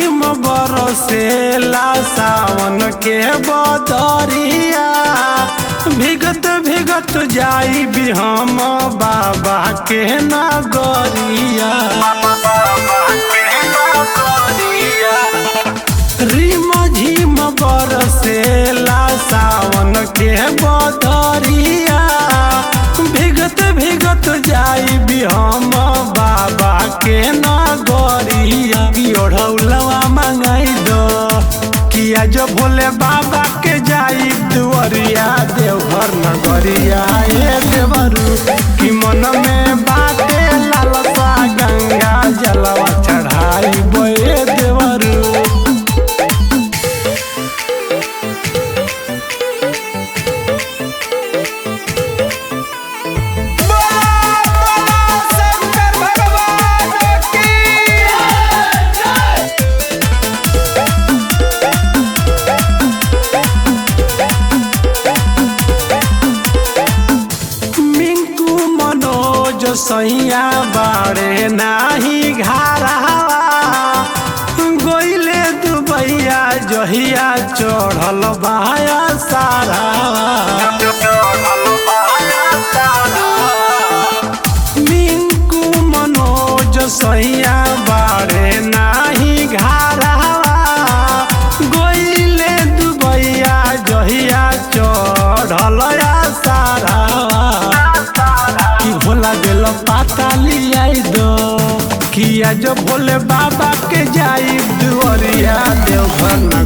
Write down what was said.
झिम बरसेला सावन के बदरिया भिगत भिगत जाई भी हम बाबा के नगरिया रिम झिम बरसेला सावन के बदरिया भिगत भिगत जाई भी हम बाबा के नगरिया की ओढ़ौलवा मंगाई दो किया जो भोले बाबा के जाई दुअरिया देवघर नगरिया ए देवरू कि मन में बाटे लालसा गंगा जलवा चढ़ाई बोए देवरू शंकर भगवान की मिंकू मनोज सैया बाड़े नाही घारावा गोइले दुबैया जहिया चढ़ल बाया सारा मिंकू मनोज सैया बाड़े नाही घारावा गोइले दुबैया जहिया चढ़ल सारा कि भोला दिल पाता लियाई दो किया जो भोले बाबा के जाई दुअरिया देवघर